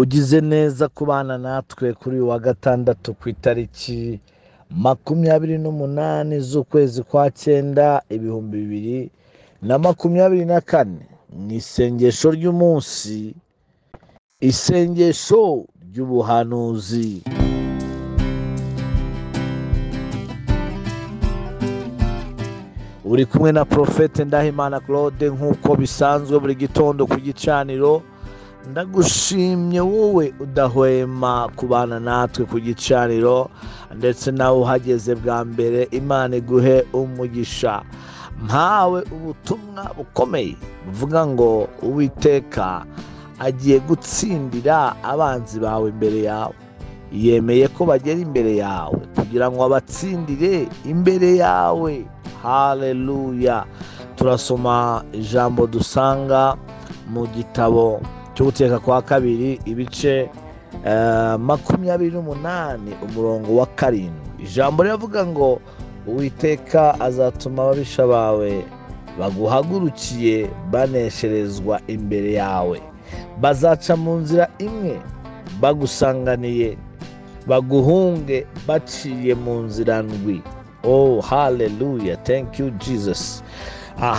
ugize neza kubana natwe kuri uyu wa gatandatu ku itariki makumyabiri n'umunani z'ukwezi kwa cyenda ibihumbi bibiri na makumyabiri na kane mu isengesho ry'umunsi isengesho ry'ubuhanuzi uri kumwe na porofete ndahimana claude nk'uko bisanzwe buri gitondo ku gicaniro ndagushimye wowe udahwema kubana natwe ku gicaniro ndetse nawe uhageze bwa mbere imana iguhe umugisha mpawe ubutumwa bukomeye buvuga ngo uwiteka agiye gutsindira abanzi bawe imbere yawe yemeye ko bagera imbere yawe kugira ngo abatsindire imbere yawe hareruya turasoma ijambo dusanga mu gitabo cyo guteka kwa kabiri ibice makumyabiri n'umunani umurongo wa karindwi ijambo riravuga ngo uwiteka azatuma ababisha bawe baguhagurukiye banesherezwa imbere yawe bazaca mu nzira imwe bagusanganiye baguhunge baciye mu nzira ndwi oh hareruya thank you jesus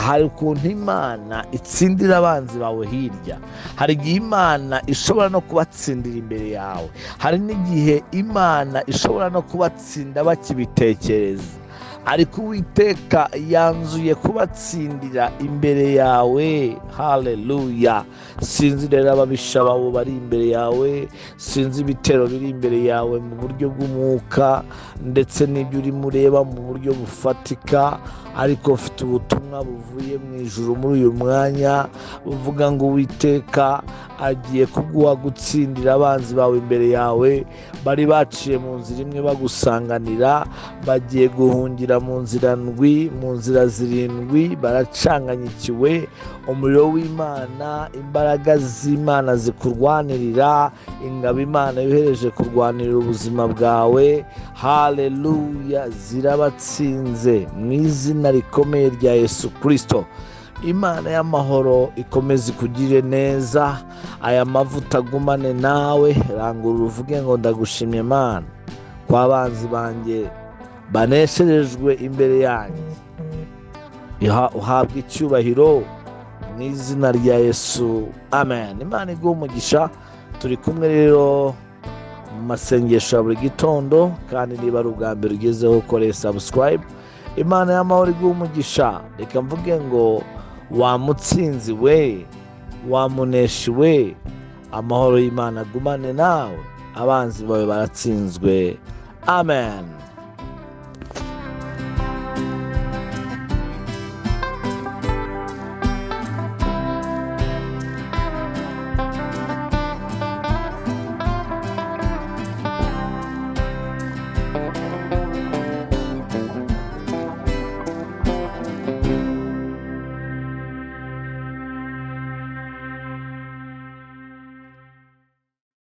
hari ukuntu imana itsindira abanzi bawe hirya hari igihe imana ishobora no kubatsindira imbere yawe hari n'igihe imana ishobora no kubatsinda bakibitekereza ariko uwiteka yanzuye kubatsindira imbere yawe hareruya sinzi rero ababisha bawe bari imbere yawe sinzi ibitero biri imbere yawe mu buryo bw'umwuka ndetse n'ibyo urimo ureba mu buryo bufatika ariko ufite ubutumwa buvuye mu ijoro muri uyu mwanya buvuga ngo uwiteka agiye kuguha gutsindira abanzi bawe imbere yawe bari baciye mu nzira imwe bagusanganira bagiye guhungira mu nzira ndwi mu nzira zirindwi baracanganyikiwe umuriro w'imana imbaraga z'imana zikurwanirira ingabo imana yohereje kurwanirira ubuzima bwawe hareruya zirabatsinze mu izina rikomeye rya yesu kirisito imana y'amahoro ikomeze ikugire neza aya mavuta agumane nawe rangurura uvuge ngo ndagushimye imana kwa banzi banjye banesherejwe imbere yanjye uhabwa icyubahiro mu izina rya yesu amen imana iguha umugisha turi kumwe rero mu masengesho ya buri gitondo kandi niba ari ubwa mbere ugezeho ukore sabusikarayibu imana y'amahoro iguha umugisha reka mvuge ngo wamutsinzi we wamuneshi we amahoro y'imana agumane nawe abanzi bawe baratsinzwe amen